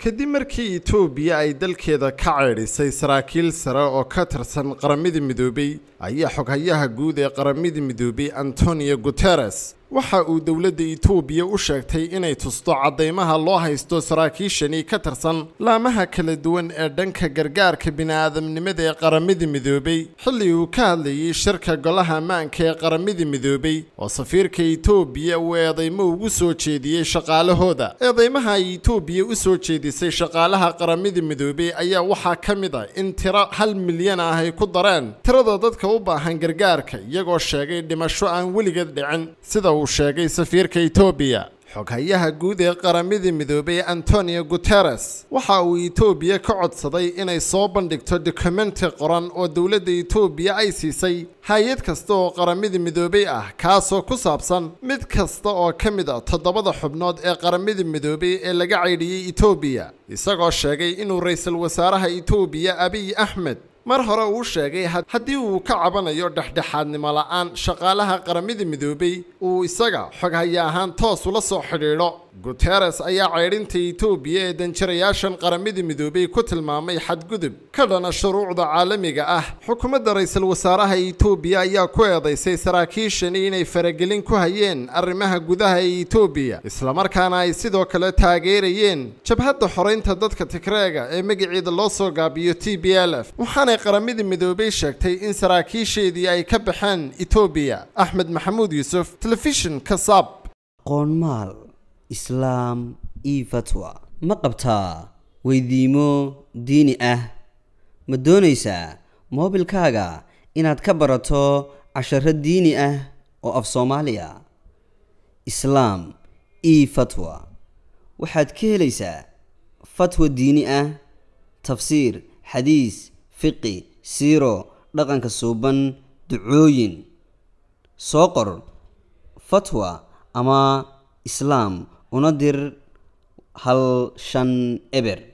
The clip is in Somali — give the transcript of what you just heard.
kadib markii etoobiya ay dalkeeda ka ceedhisay saraakiil sare oo ka tirsan qaramada midoobay ayaa xoghayaha guud ee qaramada midoobay antonio guteres waxa uu dowladda etoobiya u sheegtay inay tusto caddaymaha loo haysto saraakiishani ka tirsan laamaha kala duwan ee dhanka gargaarka bini'aadamnimada ee qaramada midoobay xilli uu ka hadlayay shirka golaha ammaanka ee qaramada midoobay oo safiirka etoobiya uu eedaymo ugu soo jeediyey shaqaalahooda eedaymaha ay etoobiya u soo jeedisay shaqaalaha qaramada midoobay ayaa waxaa ka mid ah in tiro hal milyan ah ay ku dareen tirada dadka u baahan gargaarka iyagoo sheegay dhimasho aan weligeed dhicin sida uu sheegay safiirka etoobiya xoghayaha guud ee qaramada midoobay antonio guteres waxa uu etoobiya ka codsaday inay soo bandhigto dokumenti qoran oo dowladda etoobiya ay siisay hay-ad kasta oo qaramada midoobay ah kaasoo ku saabsan mid kasta oo ka mid a toddobada xubnood ee qaramada midoobay ee laga caydhiyey etoobiya isagoo sheegay inuu ra-iisul wasaaraha etoobiya abiy axmed mar hore uu sheegay haddii uu ka cabanayo dhexdhexaadnimo la'aan shaqaalaha qaramada midoobay uu isaga xoghaya ahaan toos ula soo xidhiidho guteres ayaa ceydhinta etoobiya ee danjirayaashan qaramada midoobay ku tilmaamay xadgudub ka dhana shuruucda caalamiga ah xukuumadda ra-iisul wasaaraha etoobiya ayaa ku eedaysay saraakiishani inay faragelin ku hayeen arrimaha gudaha ee etoobiya islamarkaana ay sidoo kale taageerayeen jabhadda xoraynta dadka tigreega ee magaceeda loo soo gaabiyo t b l f waxaanay qaramada midoobay sheegtay in saraakiisheedii ay ka baxeen etoobiya axmed maxamuud yuusuf telefishin kasaab qoonmaal islaam io fatwa ma qabtaa weydiimo diini ah ma doonaysaa moobilkaaga inaad ka barato casharo diini ah oo af soomaaliya islaam io fatwa waxaad ka helaysaa fatwa diini ah tafsiir xadiis fiqi siiro dhaqanka suuban ducooyin soo qor fatwa ama islaam una dir hal shan eber